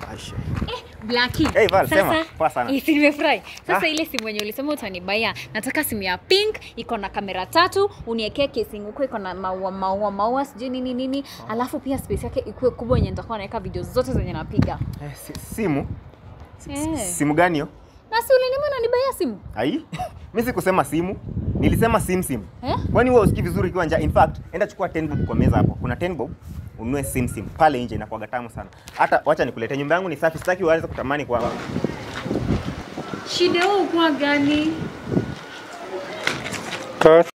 Aisha. Blackie. Hey, Val, Sasa, sema. Poa sana. eh, si nimefurahi. Sasa Ah. ile simu yenye ulisema utanibaya, nataka simu ya pink, iko na kamera tatu, uniekee casing huko iko na maua maua maua sijui nini nini, alafu pia space yake ikuwe kubwa yenye nitakuwa naweka video zote zenye napiga. Eh, si- simu? Si- si- Eh. Simu gani hiyo? Na si ulinima unanibaya simu? Ai, mimi sikusema simu, nilisema sim sim. Eh? Kwani wewe usikii vizuri ukiwa njaa? In fact, enda chukua 10 bob kwa meza hapo. Kuna 10 bob ununue sim sim pale nje, inakuwa tamu sana. Hata wacha nikuletee, nyumba yangu ni safi, sitaki uanze kutamani kwa Shida yao kwa gani?